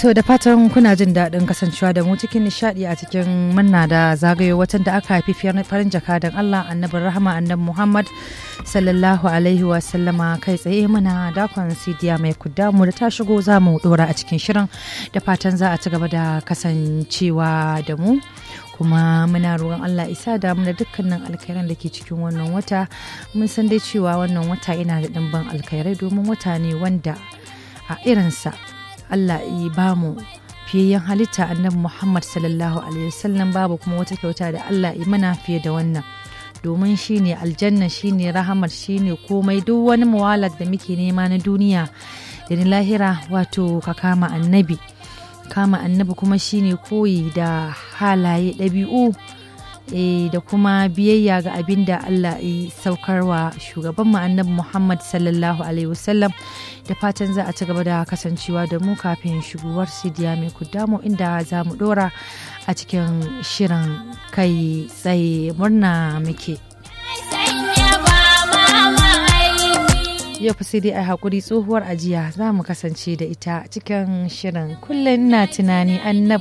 To da fatan kuna jin daɗin kasancewa da mu cikin nishaɗi a cikin murna da zagayo watan da aka haifi farin jakadan Allah annabin rahama annabi Muhammad sallallahu alaihi wa sallama kai tsaye muna dakon sidiya mai mu da ta shigo za mu dora a cikin shirin da fatan za a ci gaba da kasancewa da mu. kuma muna roƙon Allah isa da mu da dukkanin alkhairan da ke cikin wannan wata mun san dai cewa wannan wata yana da ɗimbin alkhairai domin wata ne wanda a irinsa Allah yi ba mu fiyayyen halitta annabi Muhammad sallallahu alaihi wasallam babu kuma wata kyauta da Allah yi mana fiye da wannan domin shine aljanna shine rahamar shine komai duk wani muwalar da muke nema na duniya da na lahira wato ka kama annabi kama annabi kuma shine koyi da halaye ɗabi'u da kuma biyayya ga abin da Allah ya saukarwa shugaban mu annabi Muhammad sallallahu alaihi wasallam da fatan za a ci gaba da kasancewa da mu kafin shigowar sidiya mai kudamu inda za mu dora a cikin shirin kai tsaye murna muke. yau fa sai dai a hakuri tsohuwar ajiya za mu kasance da ita cikin shirin kullum na tunani annabi